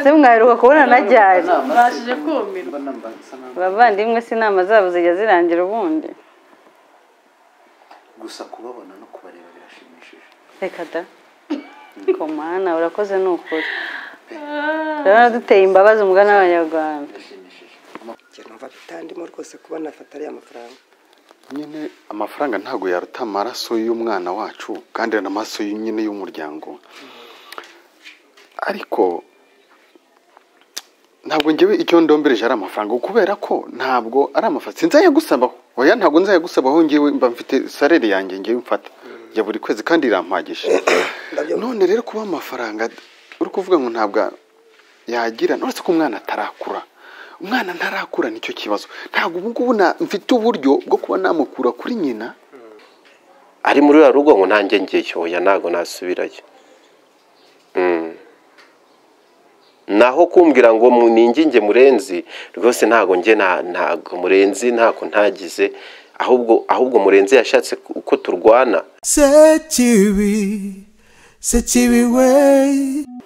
se mwaheruka kubona na ryari Mbashije kumirwa. abavandimwe si inama zabo zijya zirangira ubundi gusa kubabona no kubareba birashimishije reka da komana urakoze ni ukuri Ah, turabona duteye imbabazi umugani w'abanyarwanda birashimishije njye numva bitandimo rwose kubona afata ariya mafaranga nyine amafaranga ntabwo yaruta amaraso y'umwana wacu kandi n'amaraso nyine y'umuryango ariko ntabwo ngewe icyo ndombereje ari amafaranga kubera ko ntabwo ari amafaranga sinzayagusabaho oya ntabwo nzayagusabaho ngewe mba mfite sarere yanjye ngewe mfata ya buri kwezi kandi irampagije none rero kuba amafaranga uri kuvuga ngo ntabwo yagira uretse ko umwana atarakura umwana ntarakura nicyo kibazo ntabwo ubu ngubu na- mfite uburyo bwo kuba namukura kuri nyina ari muri ruriya rugo ngo ntange ngeyo oya ntabwo nasubirayo Mm. naho kumbwira ngo mu- ninginge murenzi rwose ntabwo nge na- ntabwo murenzi ntako ntagize ahubwo ahubwo murenzi yashatse uko turwana sekibi sekibi we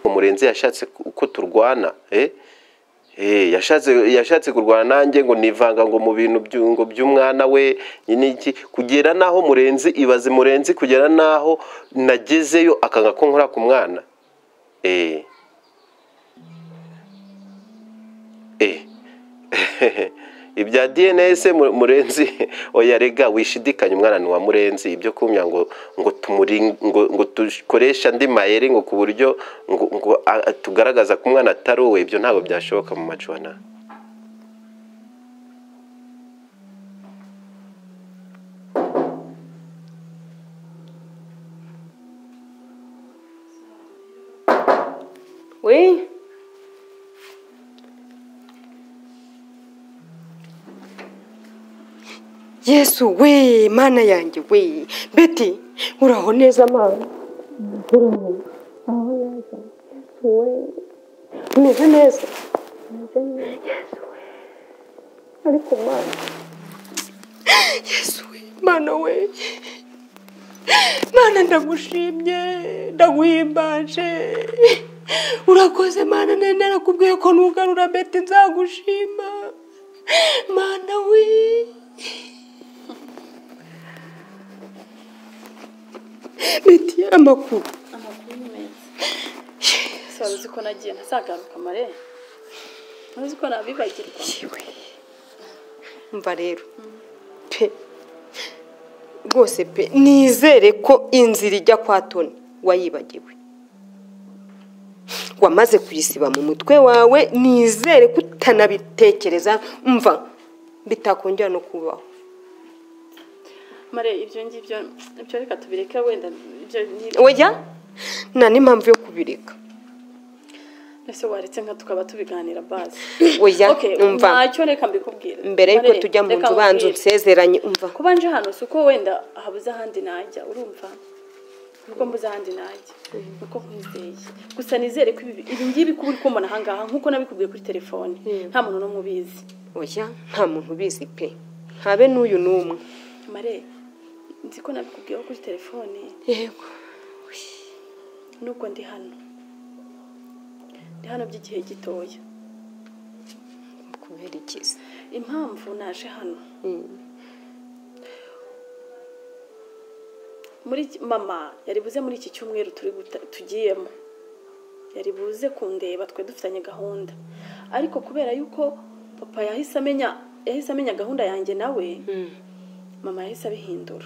umurenzi yashatse uko turwana eh? Eh, yashatse yashatse kurwana nanjye ngo nivanga ngo mu bintu by'u- ngo by'umwana we n'iki kugera naho murenzi ibaze murenzi kugera naho nagezeyo akanga ko nkora ku mwana eh. Eh. ibya dns mu- murenzi oya rega wishidikanya umwana ni wa murenzi ibyo kumya ngo ngo tumuri ngo, ngo dukoresha andi mayeri ngo ku buryo ngo, ngo a- a- tugaragaza ko umwana atari uwe ibyo ntabwo byashoboka mu macwana we yesu we mana yanjye we beti uraho neza mana umeze neza yesu we mana we mana ndagushimye ndaguhimbaje urakoze mana nari narakubwiye ko nugarura beti nzagushima mana we beti amakuru amakuru ni meza wari uzi ko nagiye ntazagaruka mare wari uzi ko nabibagirwa yewe mva rero pe rwose pe nizere ko inzira ijya kwa toni wayibagiwe wamaze kuyisiba mu mutwe wawe nizere ko utanabitekereza mva bitakongera no kubaho mare ibyo ngibyo ibyo reka tubireke wenda ibyo ngibyo oya nta n'impamvu yo kubireka ese waretse nka tukaba tubiganira bazi oya Okay, umva ntacyo reka mbikubwire mbere y'uko Mare, tujya mu reka nzu banza nkubwire. unsezeranye umva kuba nje hano si uko wenda habuze ahandi najya urumva nuko mbuze ahandi najya nuko nkwizeye gusa nizere ko ibi ibi ngibi kuba uri kumbona ahangaha nk'uko nabikubwiye kuri telefone nta muntu n'umwe ubizi oya nta muntu ubizi pe habe n'uyu n'umwe mare nzi ko nabikubwiyeho kuri telefone yego nubwo ndi hano ndi hano by'igihe gitoya kubera ikiza impamvu naje hano muri iki- mama yari buze muri iki cyumweru turi guta- tugiyemo yari buze kundeba twe dufitanye gahunda ariko kubera yuko papa yahise amenya yahise amenya gahunda yanjye nawe mama yahise abihindura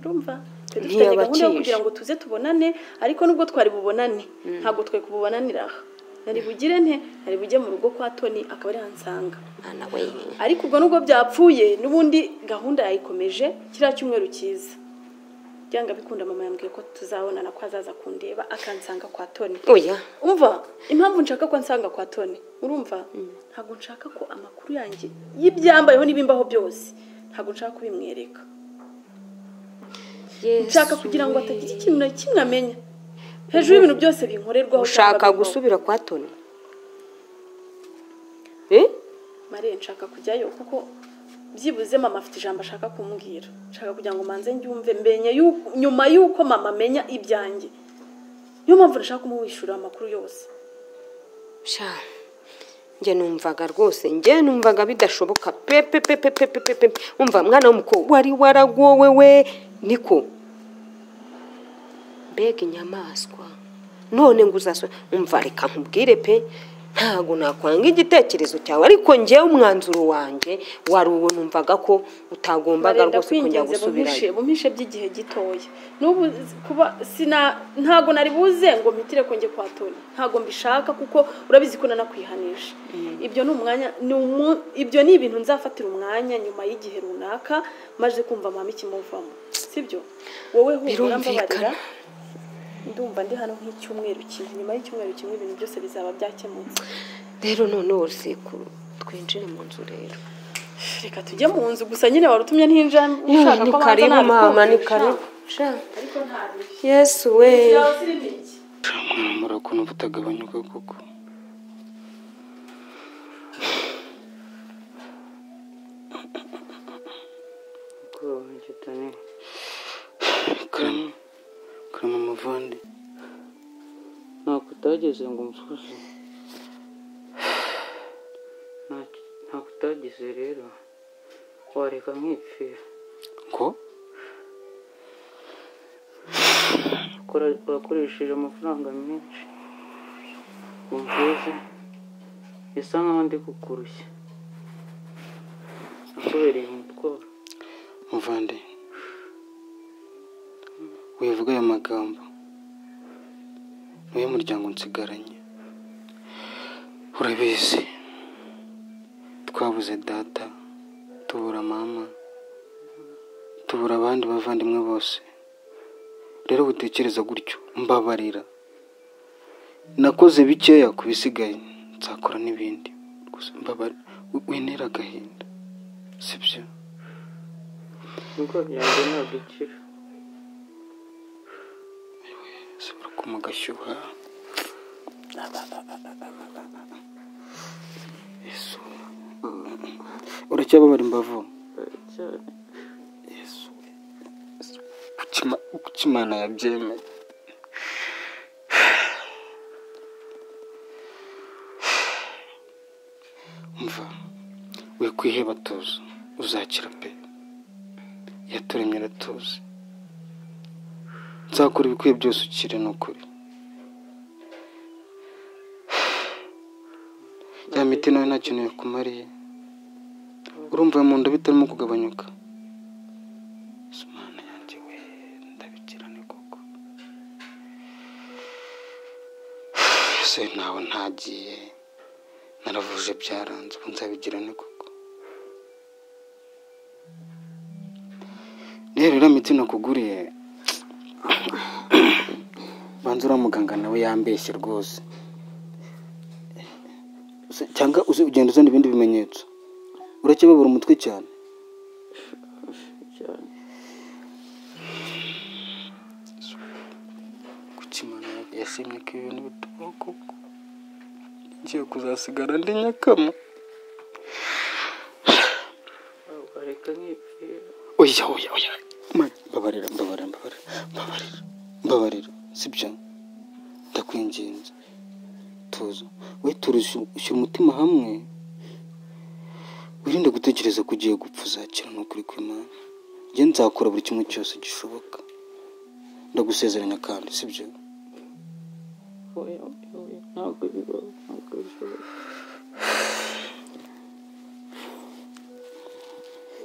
urumva twe dufitanye gahunda yo Ntiyabakije. kugira ngo tuze tubonane ariko nubwo twari bubonane ntabwo twe kububananira aha nari bugire nte nari bujye mu rugo kwa toni akaba ari hansanga mwana we ariko ubwo nubwo byapfuye n'ubundi gahunda yayikomeje kiriya cyumweru cyiza byanga bikunda mama yambwiye ko tuzabonana ko azaza kundeba akansanga kwa toni oya umva impamvu nshaka ko ansanga kwa toni urumva ntabwo nshaka ko amakuru yanjye y'ibyambayeho n'ibimbaho byose ntabwo nshaka kubimwereka nshaka kugira ngo atagira ikintu na kimwe amenya hejuru y'ibintu byose binkorerwaho cyangwa ushaka bimbaho. gusubira kwa toni Eh? mariya nshaka kujyayo kuko byibuze mama afite ijambo ashaka kumbwira nshaka kugira ngo manze njye umve mbenye yu- nyuma y'uko mama amenya ibyanjye niyo mpamvu nashaka kumuwishyura amakuru yose sha njye numvaga rwose njye numvaga bidashoboka pe pe pe pe pe pe pe pe umva mwana w'umukobwa wari waragowe we niko mbega inyamaswa none ngo uzaswe umva reka nkubwire pe ntago nakwanga igitekerezo cyawe ariko njyewe umwanzuro wanjye wari uwo numvaga ko utagombaga barenda rwose kujya kwingenza gusubirayo bumishe bumishe by'igihe gitoya n'ubu kuba sina ntago nari buze ngo mpitire konge kwa toni ntago mbishaka kuko urabizi ko nanakwihanisha ibyo ni umwanya ni umu- ibyo ni ibintu nzafatira umwanya nyuma y'igihe runaka maze kumva mama ikimuvamo sibyo wowe humura mbabarira Birumvikana. ndumva ndi hano nk'icyumweru kimwe nyuma y'icyumweru kimwe ibintu byose bizaba byakemutse rero noneho urusekuru twinjire mu nzu rero reka tujye mu nzu gusa nyine wari utumye ntinja ushaka ni ko abanza karibu nabikubwira. mama ni karibu sha ariko ntabihe yesu we mwana ukuntu butagabanyuka koko karama karama muvandi ntabwo utageze ngo umfuze Nta- ntabwo utageze rero wareka nkipfira ngo Ukora- wakoresheje amafaranga menshi ngo umfuze bisa nkaho ndi kukurushya nakubereye umutwaro muvandi wivuga ayo magambo niwe muryango nsigaranye urabizi twabuze data tubura mama tubura abandi bavandimwe bose rero witekereza gutyo mbabarira nakoze bikeya ku bisigaye nzakora n'ibindi gusa mbabarira wintera agahinda sibyo ibigo byanjye ntabwo ikira ushobora kuma agashyuha Yesu. uracyababara imbavu cyane Yesu. Yesu. Kuki Ima- kuki imana yabyemeye umva we kwiheba tuzi uzakira pe yaturemye aratuzi nzakora ibikwiye byose ukire ni ukuri ya miti nawe nta kintu yakumariye urumva mu nda bitarimo kugabanyuka Yesu mana yanjye we ndabikirane koko ese ntawe ntagiye naravuje byaranze ubu nzabigirane koko rero iriya miti nakuguriye banza uriya muganga nawe yambeshye rwose Se- cyangwa uzi ugenda uzana ibindi bimenyetso uracyababura umutwe cyane cyane kuki imana yashimye ko ibintu bitubaho koko ngiye kuzasigara ndi nyakama wareka nkipfira oya oya oya Mana, mbabarira mbabarira mbabarira mbabarira mbabarira sibyo ndakwinginze tuza we turushya ushyira umutima hamwe wirinde gutekereza ko ugiye gupfa uzakira ni ukuri kw'imana njye nzakora buri kimwe cyose gishoboka ndagusezeranya kandi sibyo oya oya ntabwo bibaho ntabwo bishoboka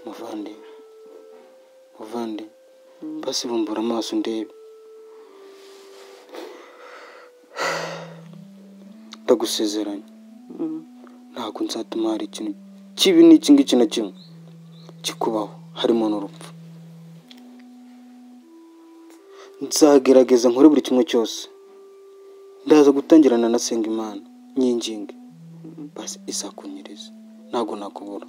muvandi muvandi basi bumbura amaso ndebe ndagusezeranya ntabwo nzatuma hari ikintu kibi n'iki ngiki na kimwe kikubaho harimo n'urupfu nzagerageza nkore buri kimwe cyose ndaza gutangirana na Sengimana nyinginge basi izakunyiriza ntabwo nakubura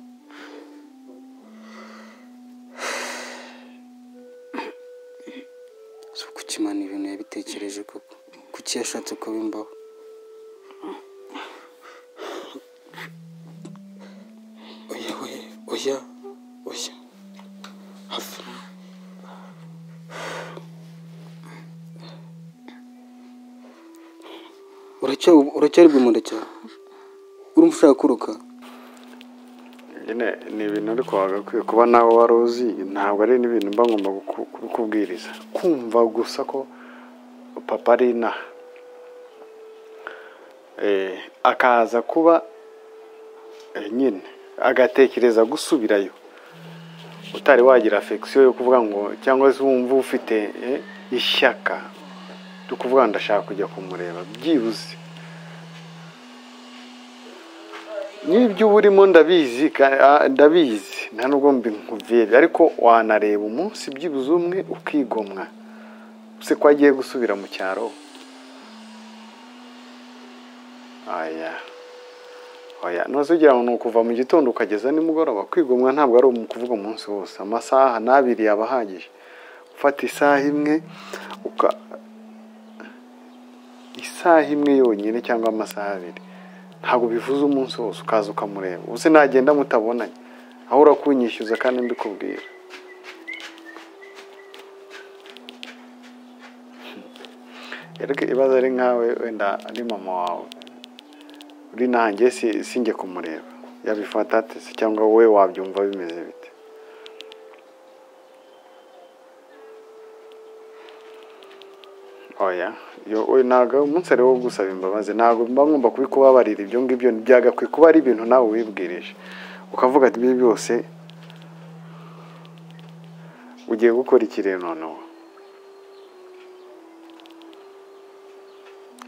si kuki imana ibintu yabitekereje koko kuki yashatse ko bimbaho oya we oya oya hafi Uracyari- uracyari bwimunda cyane urumva ushaka kuruka nyine ni ibintu ariko wagakwiye kuba nawe wari uzi ntabwo ari n'ibintu mba ngomba kuku- kubikubwiriza kumva gusa ko papa ari inaha Eh, akaza kuba eh, nyine agatekereza gusubirayo utari wagira afekisiyo yo kuvuga ngo cyangwa se wumva ufite eh, ishyaka ryo kuvuga ngo ndashaka kujya kumureba byibuze n'ibyo uba urimo ndabizi ka- ah, ndabizi nta nubwo mbinkubwira ariko wanareba umunsi byibuze umwe ukigomwa se ko agiye gusubira mu cyaro aya oya ntuzigira ngo ni ukuva mu gitondo ukageza nimugoroba kwigomwa ntabwo ari mu kuvuga umunsi wose amasaha n'abiri yaba ahagije ufata isaha imwe uka isaha imwe yonyine cyangwa amasaha abiri ntabwo bivuze umunsi wose ukaza ukamureba ubuse nagenda mutabonanye aho urakunyishyuza kandi mbikubwira erega ibaza ari nkawe wenda ari mama wawe uri nanjye si sinjye kumureba yabifata ate se cyangwa wowe wabyumva bimeze bite oya yo oya ntabwo umunsi ari wo gusaba imbabazi ntabwo mba ngomba kubikubabarira ibyo ngibyo byagakwiye kuba ari ibintu nawe wibwirije ukavuga ati ibi byose ugiye gukora ikirere noneho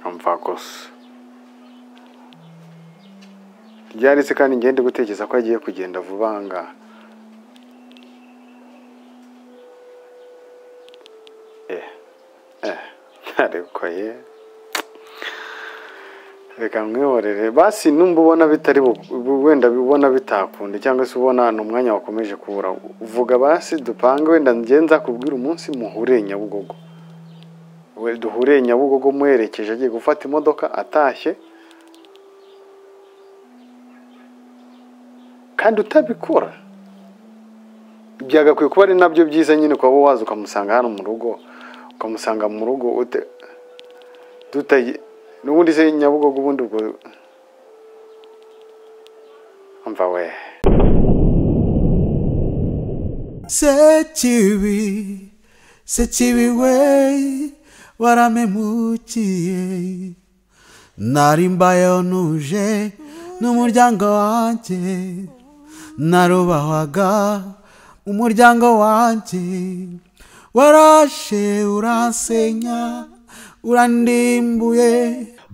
umva gusa ryari se kandi ngende gutekereza ko agiye kugenda vuba aha ngaha eh eh ariko ye reka mwihorere basi numva ubona bitari bu- wenda ubona bitakunda cyangwa se ubona ni umwanya wakomeje kubura uvuga basi dupange wenda ngenza kubwira umunsi muhure nyabugogo we duhure nyabugogo muherekeje agiye gufata imodoka atashye kandi utabikora byagakwiye kuba ari nabyo byiza nyine ukaba waza ukamusanga hano mu rugo ukamusanga mu rugo ute- dutaye n'ubundi se nyabugogo ubundi ubwo umva we sekibi sekibi we waramemukiye nari mbayeho ntuje n'umuryango wanjye narubahwaga umuryango wanjye warashe uransenya urandimbuye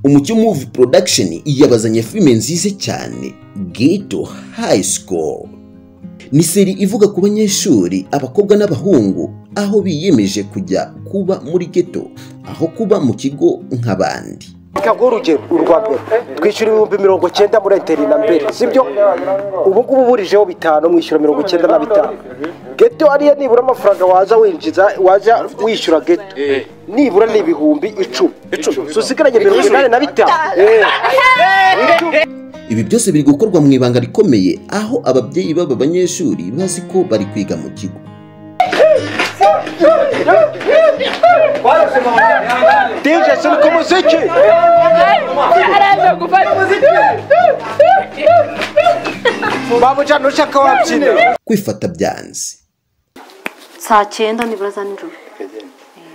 umucyo muvi production yabazanye filime nziza cyane ghetto high school ni seri ivuga ku banyeshuri abakobwa n'abahungu aho biyemeje kujya kuba muri ghetto aho kuba mu kigo nk'abandi reka nguhe urugero urwa mbere twishyura ibihumbi mirongo cyenda muri enteri na mbere sibyo ubu ngubu uburijeho bitanu mwishyura mirongo cyenda na bitanu geto ariyo nibura amafaranga waza winjiza waza wishyura geto nibura ni ibihumbi icumi usigaranye mirongo inani na bitanu Eh. ibi byose biri gukorwa mu ibanga rikomeye aho ababyeyi b'aba banyeshuri bazi ko bari kwiga mu kigo dj suri ku muziki babujyana ushaka wabyina kwifata byanze saa cyenda nibura za nijoro Eh,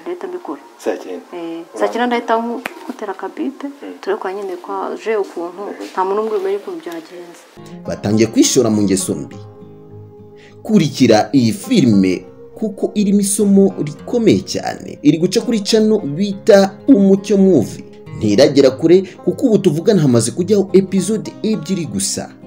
ndahita mbikora Eh, saa cyenda ndahita nku- nkutera akabipe turebe kwa nyine kwa je ukuntu nta muntu umwe umenya ukuntu byagenze batangiye kwishora mu ngeso mbi kurikira iyi filime kuko irimo isomo rikomeye cyane iri guca kuri cano bita umucyo muvi ntiragera kure kuko ubu tuvugana hamaze kujyaho epizode ebyiri gusa